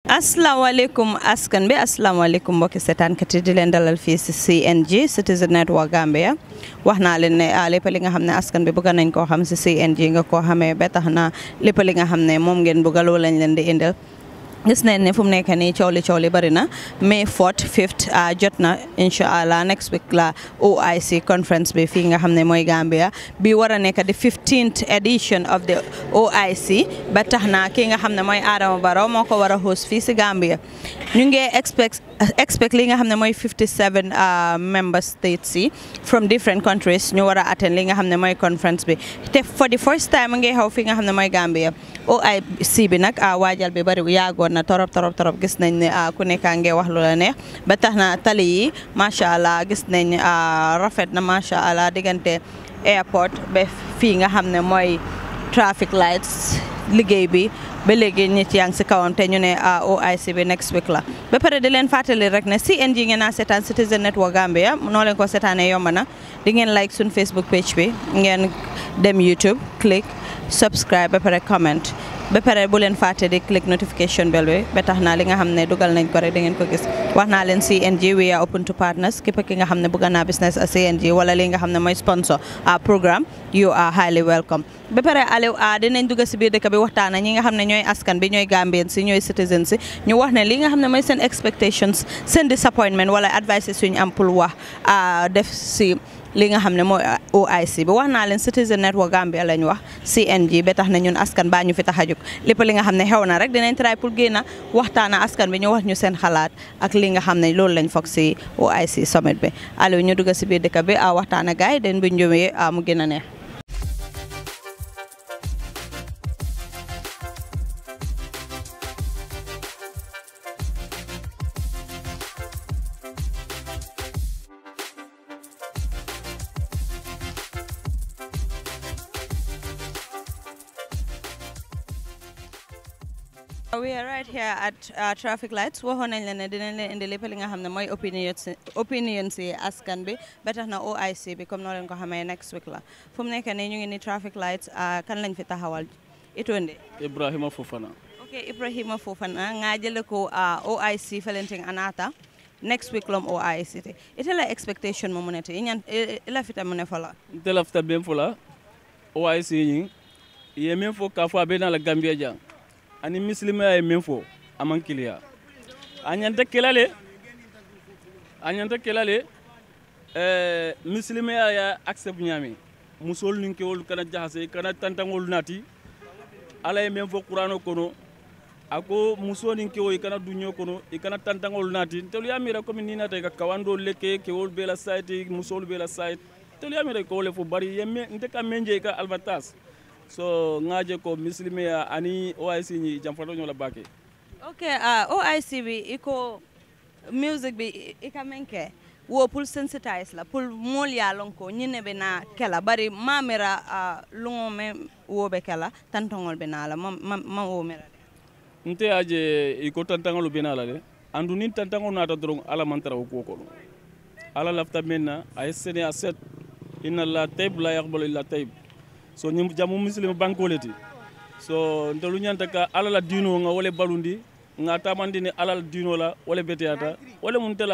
asalaamaaleykum askan bi asalaamaaleykum mbokki seetaankat yi di leen dalal fii si CNG Citizen Network Gambia wax naa leen ne lépp li nga xam ne askan bi bëgg nañ koo xam si CNG nga koo xamee ba tax na lépp li nga xam ne moom ngeen bëgg loolu lañ leen di indil gis nañ ne fu mu nekk nii coow li coow li bëri na May 4th 5th jot na incha allah next week la OIC conference bi fii nga xam ne mooy Gambia bi war a nekk di 15th edition of the OIC ba tax na kii nga xam ne mooy Adama Barrow moo ko war a host fii si Gambia ñu ngi expect expect li nga xam ne mooy 57 member states yi from different countries ñu war a attend li nga xam ne mooy conference bi te for the first time ngi xaw fi nga xam ne mooy Gambia OIC bi nag waajal bi bëri yàggoon na torop torop torop gis nañ ne ku nekkaa ngi wax lu la neex ba tax na tali yi macha allah gis nañ rafet na macha allah diggante airport ba fii nga xam ne mooy traffic lights liggéey bi ba léegi nit yaa ngi si kawam te ñu ne OIC bi next week la ba pare di leen fàttali rek ne CNG ngeen a seetaan Citizen Network Gambia noo leen ko seetaanee yomb na di ngeen like suñ Facebook page bi ngeen dem YouTube click subscribe ba pare comment ba pare bu leen fàtte di click notification bell bi ba tax na li nga xam ne dugal nañ ko rek da ngeen ko gis wax naa leen CNG we are open to partners képp ki nga xam ne bëgg naa business a CNG wala li nga xam ne mooy sponsor a programme you are highly welcome ba pare Aliou a dinañ dugg si biir dëkk bi waxtaan ñi nga xam ne ñooy askan bi ñooy Gambien si ñooy citizen si ñu wax ne li nga xam ne mooy seen expectations seen disappointment wala advice suñu am pour wax def si li nga xam ne mooy OIC bi wax naa leen Citizen Network Gambia lañ wax CNG ba tax na ñun askan baa ñu fi tax a jóg lépp li nga xam ne xew na rek dinañ try pour génn waxtaana askan bi ñu wax ñu seen xalaat ak li nga xam ne loolu lañ foog si OIC summit bi Aliou ñu dugg si biir dëkk bi a waxtaana gaay yi den bu njëwee mu gën a neex we are right here at traffic lights waxoon nañ leen ne dinañ leen indi lépp li nga xam ne mooy opinion opinion si askan bi ba tax na OIC bi comme noo leen ko xamee next week la fu mu nekk nii ñu ngi ni traffic lights kan lañ fi taxawal itonde Ibrahima Fofana ok Ibrahima Fofana nga jële ko OIC felenting anata next week lom OIC te ite la expectation mo munete iñan ila fita mune fola nte lafita ben fola OIC ñi ye men fo ka fo a be na la Gambia jang ani misilimaya ye min fɔ a man kiliya a ɲanta kela le a ɲanta kela le ɛɛ misilimaya ye accept ɲaami musolu nin kewolu kana jahase kana tantangolu nati ala ye min fɔ kurano kono a ko muso nin kewo i kana duɲo kono i kana tantangolu nati ntelu y'a mira komi ni nata i ka kawandolu le ke kewolu be la sayiti musolu be la sayiti ntelu y'a mira i kewolu le fo bari ye nte ka men je i ka albatas so ngaje ko misilimeya ani OIC ñi jamfato ñola bake ok uh, OIC bi iko music bi ika menke wo pour sensitize la pour mol ya lon ko ñine be na kela bari mamira uh, lungo me wo be kela tantongol be na la ma ma wo mera nte aje iko tantangolu be na la de andu ni tantangol nata doron ala mantara ko ko ala lafta menna ay sene a set inna la tayb la yaqbalu illa tayb so ñim jamu muslim bankole ti so ntelu ñanta ka ala la dino nga wole balundi nga tamandi ni ala la dino la wole beteyata wole mun tela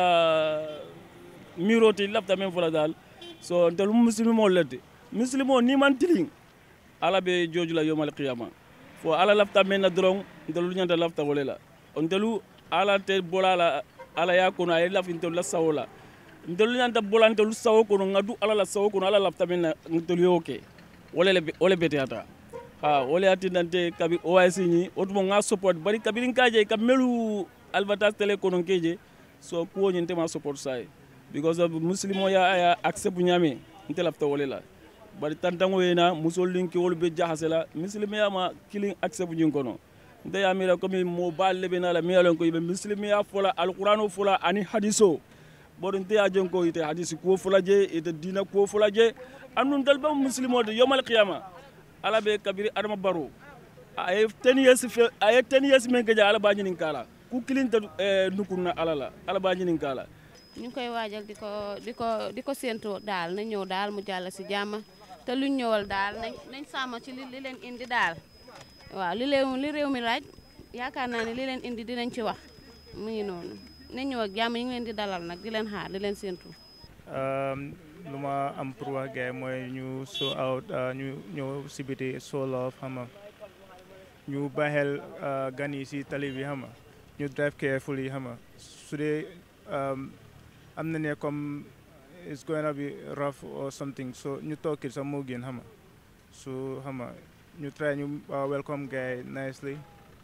miro ti lafta men fola dal so ntelu muslim mo lete muslim o ni man tiling ala be joju la yomal qiyama fo ala lafta men na dron ntelu ñanta lafta wole la ntelu ala te bola la ala ya kono ay laf ntelu la sawola ntelu ñanta bola ntelu sawo kono nga du ala la sawo kono ala lafta men na ntelu yo ke wole beteyata ha wole attindante kabi OIC ñi wotumo nga support bari kabirin kaje ka melu albatas tele konon keje so kuwo ñin tema support say because of muslimo ya aya accept ñame nte lafta wole la bari tantango yena musol linki wolu be jahase la muslimo ya ma kilin accept ñin kono nte ya mira comme mo bal lebe na la mi alon ko be muslimo ya fola alqur'ano fola ani hadiso bodo nte ya jon ko ite hadisi kuwo fola je ite dina kuwo fola je andun dalba muslimo de yomal qiyama ala be kabiri adama baro aye ten years fe aye ten years men gaja ala ba ñinin kala ku kilinta nukunna ala la ala ba ñinin kala ñu ngi koy waajal di ko di ko di ko séentu daal na ñëw daal mu jàll si jàmm te luñ ñëwal daal nañ nañ sàmm ci li li leen indi daal waaw li réew li réew mi laaj yaakaar naa ne li leen indi dinañ ci wax mu ngi noonu nañ ñëw ak jàmm ñu ngi leen di dalal nag di leen xaar di leen séentu. lu ma am pour wax gars yi mooy ñu show out ñu ñëw si biti show love xam nga ñu baaxel gan yi si tali bi xam nga ñu drive carefully xam nga su dee am na ne comme it's going to be rough or something so ñu toog it sax moo gën xam nga so xam nga ñu try ñu welcome gars yi nicely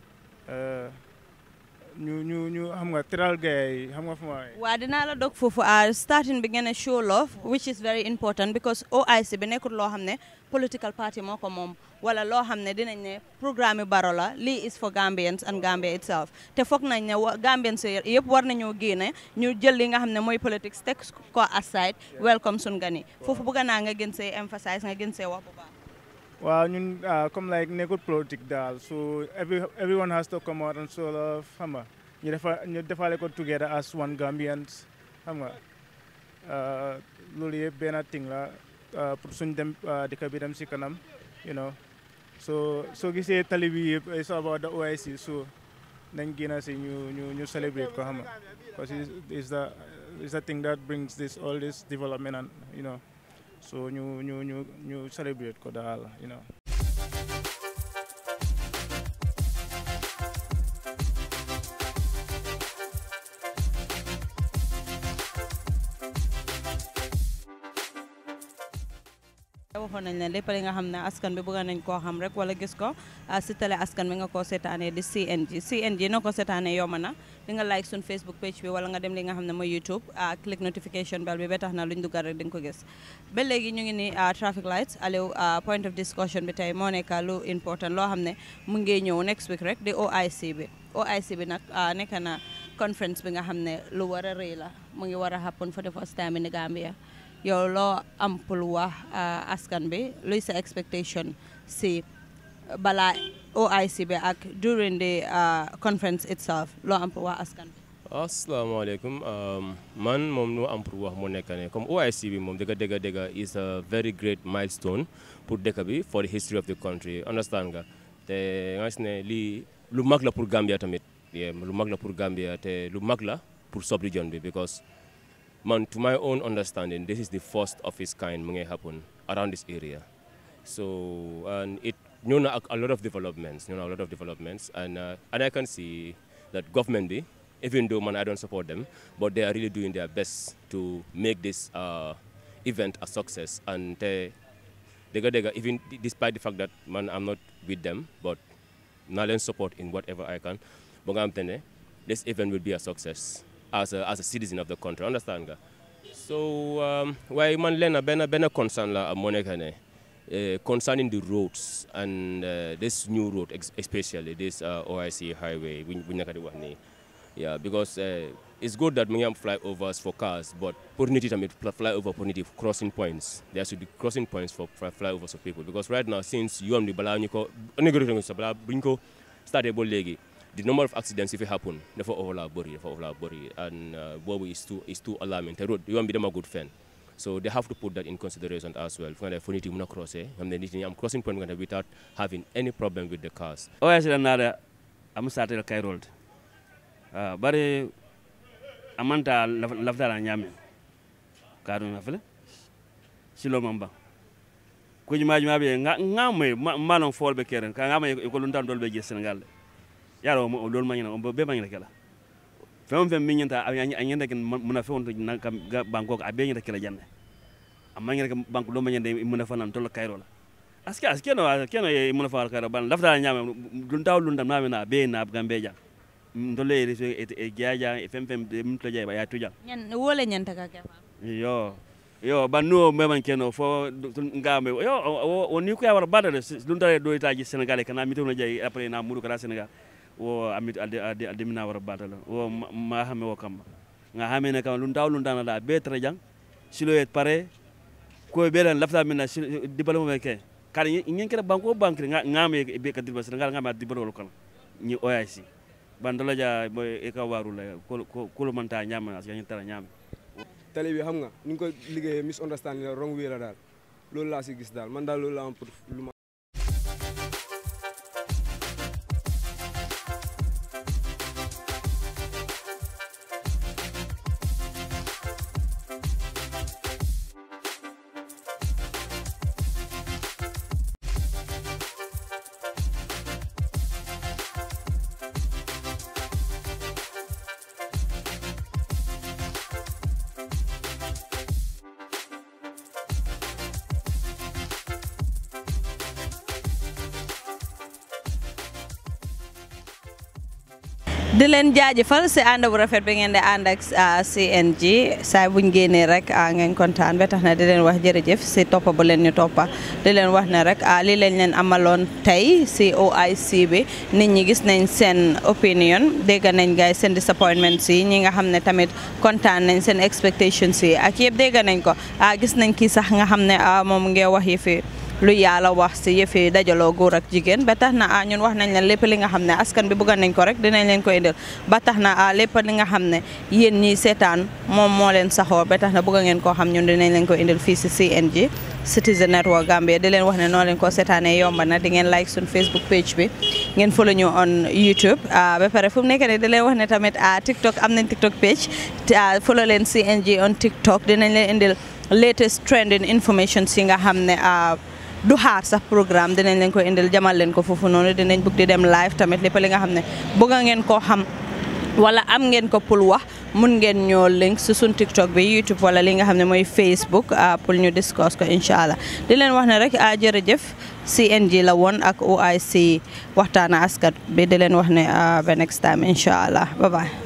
ñu ñu ñu xam nga teral gars yi xam nga fu ma waa dinaa la dog foofu starting bi ngeen a show love which is very important because OIC bi nekkul loo xam ne political party moo ko moom wala loo xam ne dinañ ne programme baro la lii is for Gambians and Gambia itself te foog nañ ne Gambians yëpp war nañoo génne ñu jël li nga xam ne mooy politics teg ko aside welcome sun gani foofu bëgg naa nga gën see emphasize nga gën see wax bu baax waaw ñun comme like nekkul politique daal so every everyone has to come out and show love xam nga ñu defa ñu defale ko together as one Gambians xam nga loolu yëpp benn thing la pour suñ dem dëkk bi dem si kanam you know so soo gisee tali bi yëpp it's about the OIC so nañ génn si ñu ñu ñu celebrate ko xam nga because it's the it's the thing that brings this all this development and you know so ñu ñu ñu ñu celebrate ko daal you know waxoon nañ leen lépp li nga xam ne askan bi bëgg nañ koo xam rek wala gis ko si télé askan bi nga koo seetaanee di CNG CNG noo ko seetaanee yomb na di nga like sun Facebook page bi wala nga dem li nga xam ne mooy YouTube click notification bell bi ba tax na luñ dugal rek di nga ko gis ba léegi ñu ngi ni traffic lights Aliou point of discussion bi tey moo nekk lu important loo xam ne mu ngi ñëw next week rek di OIC bi OIC bi nag nekk na conference bi nga xam ne lu war a rëy la mu ngi war a happen for the first time in Gambia yow loo am pour wax askan bi luy sa expectation si balaa OIC bi ak during the conference itself loo am pour wax askan bi asalaamaaleykum man moom lu am pour wax moo nekk ne comme OIC bi moom dëgga dëgga dëgga is a very great milestone pour dëkk bi for the history of the country understand nga te nga gis ne lii lu mag la pour Gambia tamit lu mag la pour Gambia te lu mag la pour sub-region bi because man to my own understanding this is the first of its kind mu ngi happen around this area so and it ñëw na ak a lot of developments ñëw na a lot of developments and and I can see that government bi even though man I don't support them but they are really doing their best to make this event a success and te dëgga dëgga even despite the fact that man I'm not with them but naa leen support in whatever I can ba nga xam te ne this event will be a success as a, as a citizen of the country understand nga so waaye man leen benn benn concern la moo nekk ne concerning the roads and this new road especially this OIC highway bu ñu nekk di wax nii yeah because it's good that mu ngi am flyovers for cars but pour nit yi tamit flyover pour nit yi crossing points there should be crossing points for flyovers of people because right now since yoon bi balaa ñu ko négocié sa balaa bu ñu ko starté ba léegi the number of accidents if it happen dafa overlaa bëri dafa overlaa bëri and boobu is too is too alarming te road yoon bi dama good fenn so they have to put that in consideration as well fu nga def fu nit yi mën a crossé xam ne nit ñi am crossing point nga def without having any problem with the cars OIC la naada am started kayrolde uh, bari amanta laftala ñamen kaɗum afele silo man ban kuji maji maɓe ngamoy malon folɓe keren ka ngama ko luntan dolɓe je sénégal de yaro o lol mañina be mañina kela fem fem min ñanta a ñanda ken muna fe wonto banko ko a be ñanta kela jande amma ñanta banko lo mañande muna fanan tol kayro la aske aske no keno e muna fa kayro ban laftala ñama dun taw lundam na na be na gambe jang ndolle e reso e jaja e fem fem min to jay ba ya tuja ñan wole ñanta ka kefa yo yo banno meman keno fo ngambe yo o ni ko yawar badale dun tare do itaji sénégalais kana mi tono jay après na mudu kala sénégal wo amit alde alde alde mina wara batala wo ma hame wo kamba nga hame ne kam lun taw lun dana la be tra jang silo et pare ko be lan lafta mina dibalo me ke kala nyen kala banko bankre nga ngame be ka dibalo sénégal ngame dibalo kan ni OIC bandala ja boy e ka waru la ko ko man ta nyama as yanyi tara nyama tali bi xam nga ni ko liggéeyee misunderstanding la wrong way la daal loolu laa si gis daal man daal loolu la am pour lu ma di leen jaajëfal si ànd bu rafet bi ngeen di ànd ak CNG saa buñ génnee rek ngeen kontaan ba tax na di leen wax jërëjëf si toppa bu leen ñu toppa di leen wax ne rek lii lañ leen amaloon tey si OIC bi nit ñi gis nañ seen opinion dégg nañ gaay seen disappointment si ñi nga xam ne tamit kontaan nañ seen expectations yi ak yëpp dégg nañ ko gis nañ kii sax nga xam ne moom ngee wax yi fi lu yàlla wax si yëfi dajaloo góor ak jigéen ba tax na ah ñun wax nañ leen lépp li nga xam ne askan bi bëgg nañ ko rek dinañ leen ko indil ba tax na ah lépp li nga xam ne yéen ñiy seetaan moom moo leen saxoo ba tax na bëgg ngeen koo xam ñun dinañ leen ko indil fii si CNG Citizen Network Gambia di leen wax ne noo leen ko seetaanee yomba na di ngeen like suñ Facebook page bi ngeen follow ñu on YouTube ba pare fu mu nekk nii di leen wax ne tamit ah TikTok am nañ TikTok page follow leen CNG on TikTok dinañ leen indil latest trending information si nga xam ne du xaar sax programme dinañ leen ko indil jamal leen ko foofu noonu dinañ bëgg di dem live tamit lépp li nga xam ne bëgg ngeen koo xam wala am ngeen ko pour wax mun ngeen ñoo link si suñ TikTok bi YouTube wala li nga xam ne mooy Facebook pour ñu discuss ko incha allah di leen wax ne rek a jërëjëf CNG la woon ak OIC waxtaana askat bi di leen wax ne ba next time incha allah bye bye